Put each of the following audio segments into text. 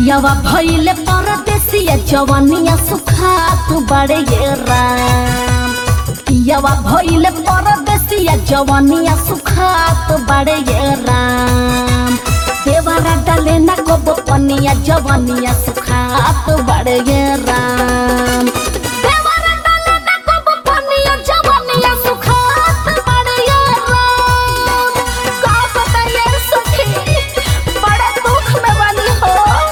पियावा भइले परदेसिया जवानिया सुखात बड़े ये राम पियावा भइले परदेसिया जवानिया सुखात बड़े ये राम देवरा डाले ना कोबो पनिया जवानिया सुखात बड़े ये राम देवरा डाले ना कोबो पनिया जवानिया सुखात बड़े ये राम का बताइए सखी बड़ा दुख में वाली हो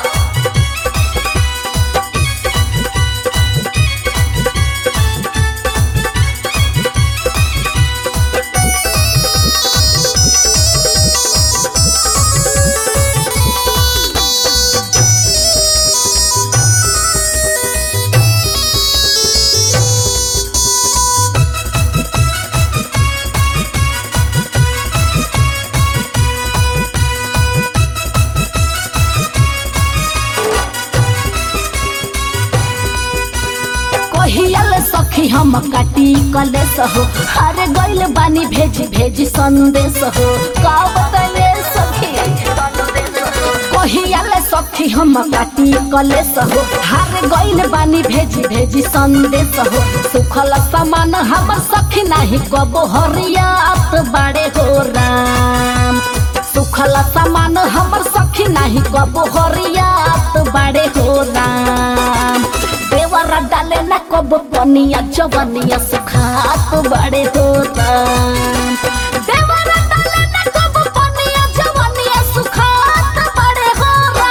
कहियल सखी हम काटी कलेस हो हरे गइल बानी भेज भेज संदेश हो का बतले सखी कहियल सखी हम काटी कलेस हो हरे गइल बानी भेज भेज संदेश हो सुखल समान हमर सखी नाही कबो हरियात बाड़े हो राम सुखल समान हमर सखी नाही कबो हरियात बाड़े हो राम देवरा डाले न कब पनिया जवनिया सुखात बड़े होता देवरा डाले न कब पनिया जवनिया सुखात बड़े होता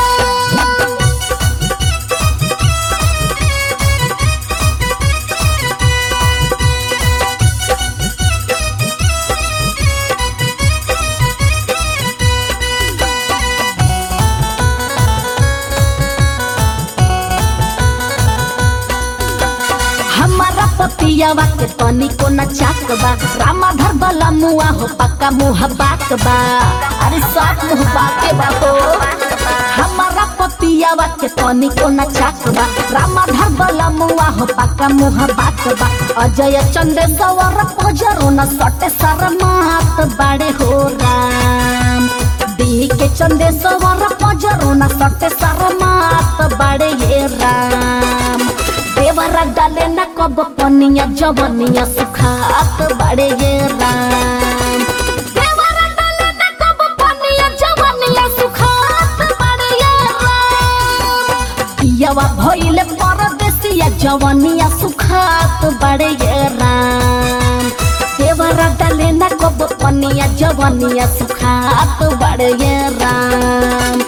हमारा पतियावा के तनी को न चाक बा रामा धर बला मुआ हो पक्का मुह बाक बा अरे साफ मुह बाके बा हो हमारा पतियावा के तनी को न चाक बा रामा धर बला मुआ हो पक्का मुह बाक बा अजय चंदे सवर पजरो न सटे सर मात बाड़े हो राम दी के चंदे सवर पजरो न सटे सर मात बाड़े ये राम देवरा डाले न कब पनिया जवनिया सुखात बड़े ये राम देवरा डाले न कब पनिया जवनिया सुखात बड़े ये राम पियावा भइले परदेसिया जवनिया सुखात बड़े ये राम देवरा डाले न कब पनिया जवनिया सुखात बड़े ये राम